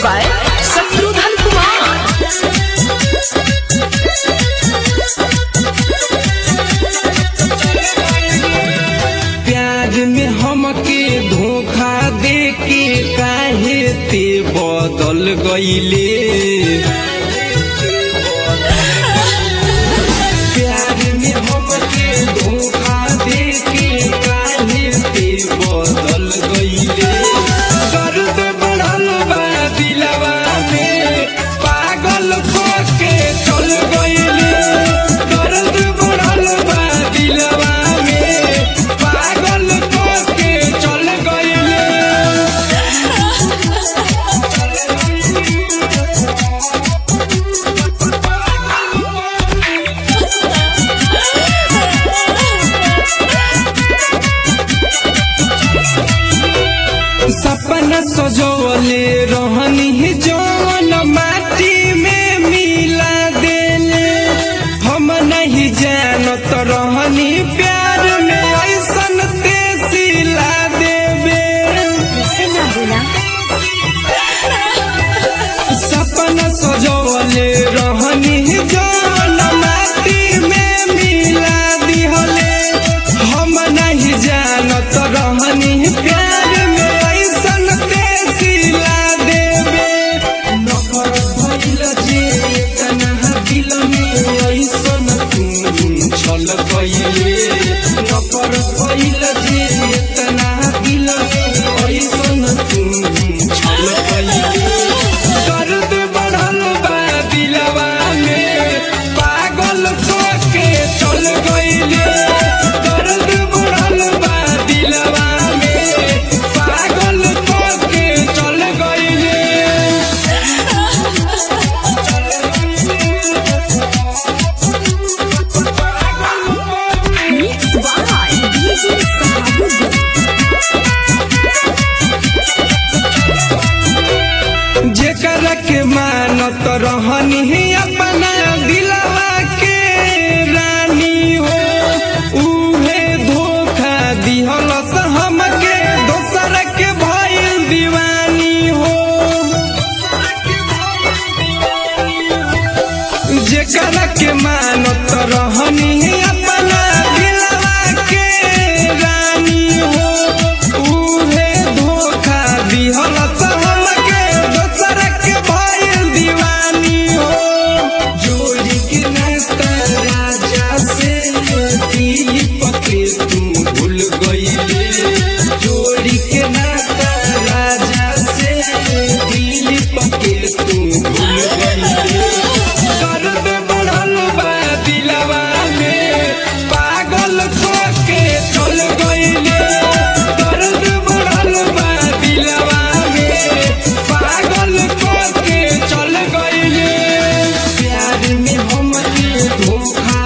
by Satrudhan Kumar. प्यार में हमके धोखा दे के काहे ते बदल गईले प्यार में हमके धोखा दे के काहे ते बदल गईले दर्द बढ़ल बा दिलवा में पागल के चल गईले दर्द बढ़ल बा दिलवा में पागल के चल गईले सपना सजवले रहनी जौन माटी में मिला देले हम नहीं जानत रहनी प्यार में ऐसन तेसिला देवे सपना सजवले रहनी जौन माटी में मिला दिहले हम नहीं जानत रहनी प्यार में ऐसन तेसिला देवे नफरत भइल जे तनहा दिल में ऐसन तुम छल कइले नफरत भइल जे तनहा दिल में ऐसन तुम छल कइले दर्द बढ़ल बा दिलवा में पागल के चल गइले दर्द बढ़ल बा दिलवा में पागल के चल गइले Mixed by DJ Sahabuddin. जेकरा के मानत रहनी अपना दिलवा के रानी हो उहे धोखा दिहलस हमके दोसर के भइल दीवानी हो जेकरा के मानत रहनी अपना दिलवा के रानी हो उहे धोखा दिहलस हमके दोसर के भइल दीवानी हो जोड़ी के नाता राजा से दिल पके तू भूल गईले जोड़ी के नाता राजा से दिल पके तू भूल गईले दर्द बढ़ल बा दिलवा में पागल के चल गईले दर्द बढ़ल बा दिलवा में पागल के चल गईले प्यार में हमके धोखा